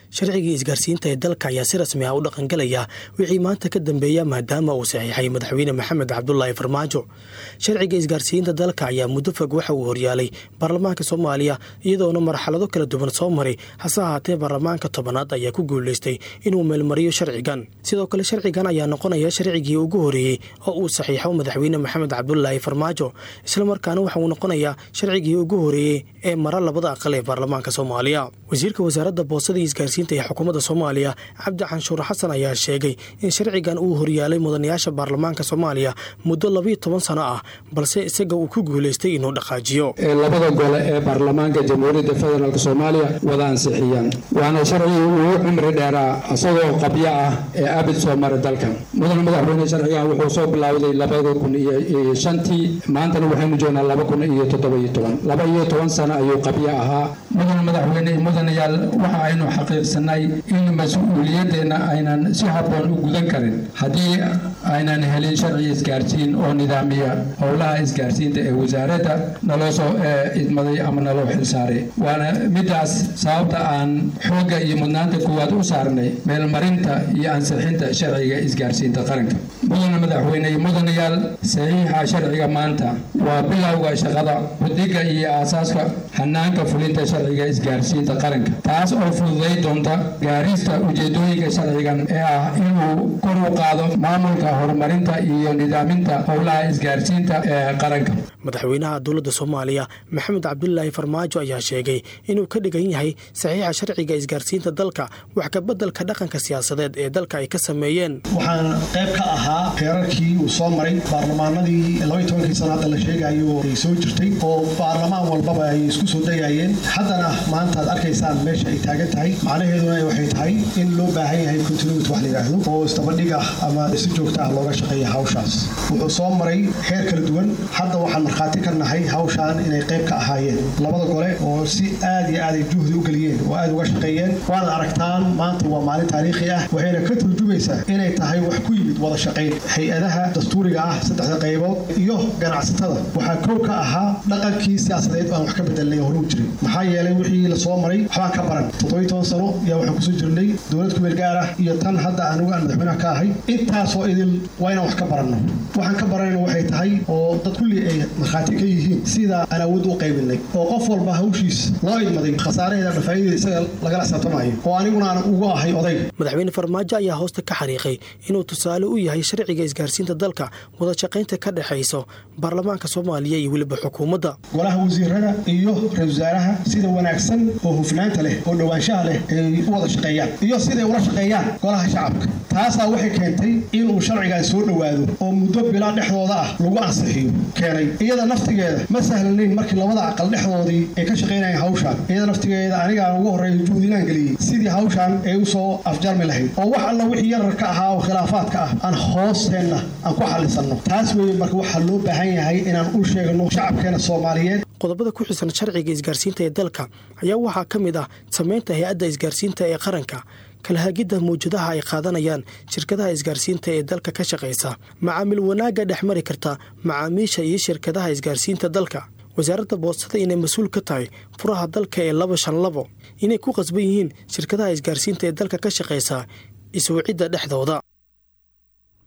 sharcigii isgaarsiinta ee dalka ayaa si rasmi ah u dhaqangalaya wixii maanta ka dambeeya maadaama uu saxiixay madaxweyne maxamed cabdulaahi farmaajo sharciga isgaarsiinta dalka ayaa muddo fog waxa uu horyaalay baarlamaanka soomaaliya iyadoona marxalado kala duwan soo maray hase ahaatee baarlamaanka tobanaad ayaa ku guulaystay inuu meelmariyo sharcigan sidoo kale sharcigan ayaa noqonaya sharcigii ugu horeeyey oo uu saxiixo madaxweyne maxamed cabdulaahi farmaajo islamarkaana waxa uu noqonayaa sharcigii ugu horeeyey ee mara labada aqal ee baarlamaanka soomaaliya wasiirka wasaaradda boosada iyo isgaarsiinta ee xukuumadda soomaaliya cabdi canshuur xasan ayaa sheegay in sharcigan uu horyaalay mudanayaasha baarlamaanka soomaaliya muddo labiyo toban sano ah balse isaga uu ku guulaystay inuu dhaqaajiyo labada gole ee baarlamaanka jamhuuriyadda federaalk soomaaliya wada ansixiyaan waana sharcigii ugu cimri dheeraa isagoo qabyo ah ee abid soo maray dalkan mudan madaxweyne sharcigan wuxuu soo bilowday labada kun iyo shantii maantana waxaynu joognaa laba kun iyo toddobiyo toban laba iyo toban sano ayuu qabyo ahaa mudan madaxweyne mudanayaal waxa aynu xaqiiqsanay in mas-uuliyadeenna aynan si habboon u gudan karin haddii aynan helin sharci isgaarsiin oo nidaamiya howlaha isgaarsiinta ee wasaaradda naloo soo idmaday ama naloo xilsaaray waana midaas sababta aan xoogga iyo mudnaanta kuwaad u saarnay meelmarinta iyo ansixinta sharciga isgaarsiinta qaranka mudana madaxweyne mudanayaal saxiixa sharciga maanta waa bilowga shaqada budiga iyo aasaaska hanaanka fulinta sharciga isgaarsiinta qaranka taas oo fududay doonta gaarista ujeedooyinka sharcigan ee ah inuu kor u qaado maamulka horumarinta iyo nidaaminta howlaha isgaarsiinta ee qaranka madaxweynaha dowladda soomaaliya maxamed cabdulaahi farmaajo ayaa sheegay inuu ka dhigan yahay saxiixa sharciga isgaarsiinta dalka wax kabeddelka dhaqanka siyaasadeed ee dalka ay ka sameeyeen waxaan qayb ka ahaa heerarkii uu soo maray baarlamaanadii labaiy tobankii sano hadda la sheegayo ay soo jirtay oo baarlamaan walbaba ay isku soo dayayeen haddana maanta ad arkaysaan meesha ay taagan tahay macnaheeduna waxay tahay in loo baahan yahay continuity wax la yidhaahdo oo isdabadhig ah ama si joogta ah looga shaqeeya hawshaas wuxuu soo maray heer kala duwan hadda waxaan markhaati ka nahay hawshaan inay qayb ka ahaayeen labada gole oo si aad iyo aad ay juhdi u geliyeen oo aad uga shaqeeyeen waanad aragtaan maanta waa maalin taariikhi ah waxayna ka turjumaysaa inay tahay wax ku yimid wada shaqayn hay-adaha dastuuriga ah saddexda qaybood iyo ganacsatada waxaa kow ka ahaa dhaqankii siyaasadeed aan wax ka bedelnay horuu jiray maxaa yeelay wixii la soo maray waxbaan ka baran toddobiy toban sano yaa waxaan kusoo jirnay dowlad kumeel gaar ah iyo tan hadda anugu aan madaxweynaha ka ahay intaasoo idil waa inaan wax ka baranno waxaan ka baranayna waxay tahay oo dad kulli ay markhaati ka yihiin sida aan awood u qaybinay oo qof walba hawshiis loo idmaday khasaaraheeda dhafaayadeeda isaga lagala xisaabtamayo oo aniguna aan ugu ahay oday madaxweyne farmaajo ayaa hoosta ka xariiqay inuu tusaale u yahay sharciga isgaarsiinta dalka wada shaqaynta ka dhexayso baarlamaanka soomaaliya iyo weliba xukuumadda golaha wasiirada iyo ra-isul wasaaraha sida wanaagsan oo hufnaanta leh oo dhowaanshaha leh ay u wada shaqeeyaan iyo siday ula shaqeeyaan golaha shacabka taasaa waxay keentay inuu sharcigan soo dhowaado oo muddo bilaa dhexdooda ah lagu ansixiyo keenay iyada naftigeeda ma sahlanayn markii labada aqal dhexdoodii ay ka shaqaynayeen hawshaan iyada naftigeeda anigaan ugu horreeya juhdilaan geliyey sidii hawshaan ay u soo afjarmi lahayd oo wax alla wixii yararka ahaa oo khilaafaadka ah aan hoosteenna aan ku xallisanno taas weeye marka waxaa loo baahan yahay inaan u sheegno shacabkeena soomaaliyeed qodobada ku xisan sharciga isgaarsiinta ee dalka ayaa waxaa ka mid ah samaynta hay-adda isgaarsiinta ee qaranka kalhaagidda mawjadaha ay qaadanayaan shirkadaha isgaarsiinta ee dalka ka shaqaysa macaamil wanaagga dhex mari karta macaamiisha iyo shirkadaha isgaarsiinta dalka wasaaradda boostada inay mas-uul ka tahay furaha dalka ee laba shan labo inay ku qasban yihiin shirkadaha isgaarsiinta ee dalka ka shaqaysa iswacidda dhexdooda